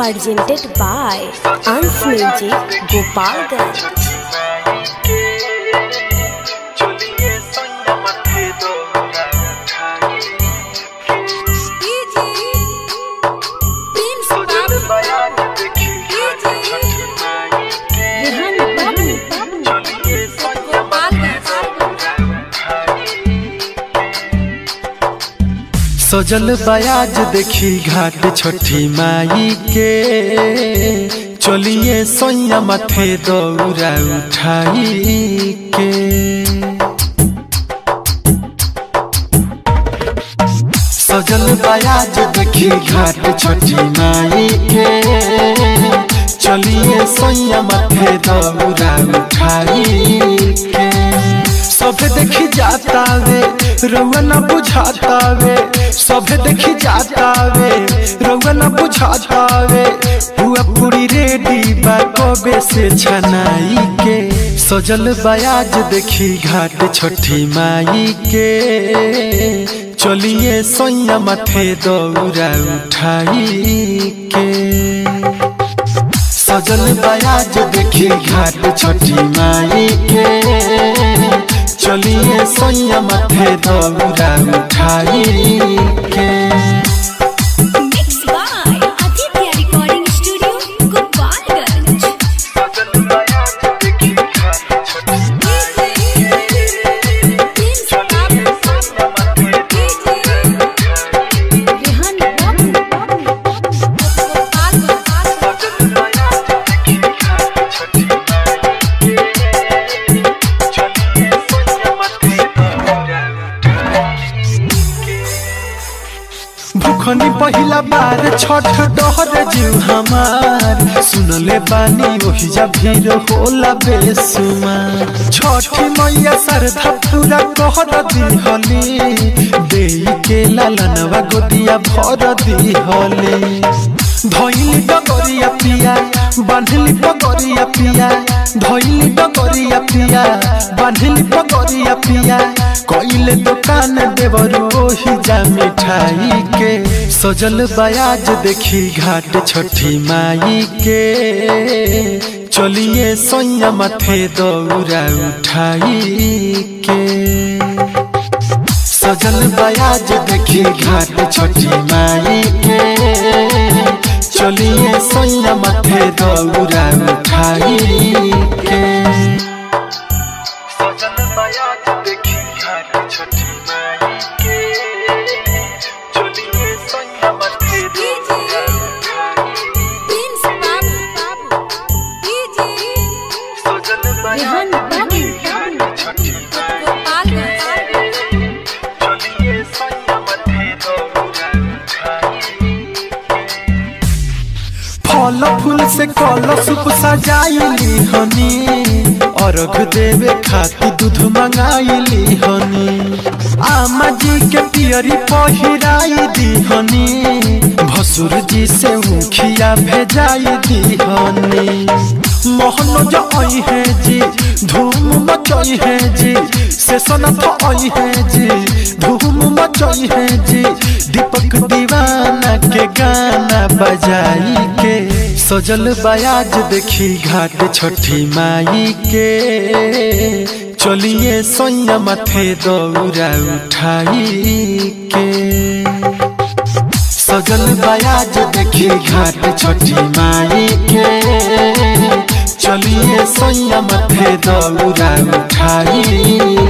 presented by Ans Music Gopalganj. सजल बयाज देखी घाट छठी माई के चलिए सोया माथे दौरा उठाई के सजल बयाज देखी घाट छठी माई के चलिए सोया माथे दौरा उठाई के सभे देखी जाता वे रउआ न बुझाता वे सभे देखी जाता वे रउआ न बुझाता वे हुआ पूरी रेडी बा कबे से छनाई के सजल बयाज देखी घाट छठी माई के चलिए सोया माथे दौरा उठाई के सजल बयाज देखी घाट छठी माई के चलिए सोया माथे दौरा उठाई के Mixed by Aditya Recording Studio, Gopalganj. भूखनी पहिला बार छठ डहर जीव हमार सुनले बानी ओही जा भीड़ होला बेसुमार छठी मैया श्रद्धा पूरा कहर दिहली देई के लालनवा गोदिया भर दिहली धइली डगरिया पिया बांधली पगरिया पिया धइली डगरिया पिया बांधली पगरिया पिया कइले दुकान देवरो ओही जा मिठाई के सजल बयाज देखी घाट छठी माई के चलिए सोया माथे दौरा उठाई के सजल बयाज देखी घाट छठी माई के चलिए सोया माथे दौरा उठाई के सजल बयाज देखी घाट छठी माई के चलिए सोया माथे दौरा सजल बयाज देखी घाट छठी माई चलिए सोया माथे दौरा उठाई फल फूल से कलश सजाइली हनी अर्घ देवे खातिर दूध मंगाइली हनी आमा जी के पियरी पहिराई दी हनी भसुर जी से मुखिया भेजाई दी हनी मोहन जो आई है जी धूम मचाई है जी से सनत आई है जी धूम मचाई है जी दीपक दीवाना के गाना बजाई के सजल बयाज देखी घाट छठी माई के चलिए सोया माथे दौरा उठाई के सजल बयाज देखी घाट छठी माई के चलिए सोया माथे दौरा उठाई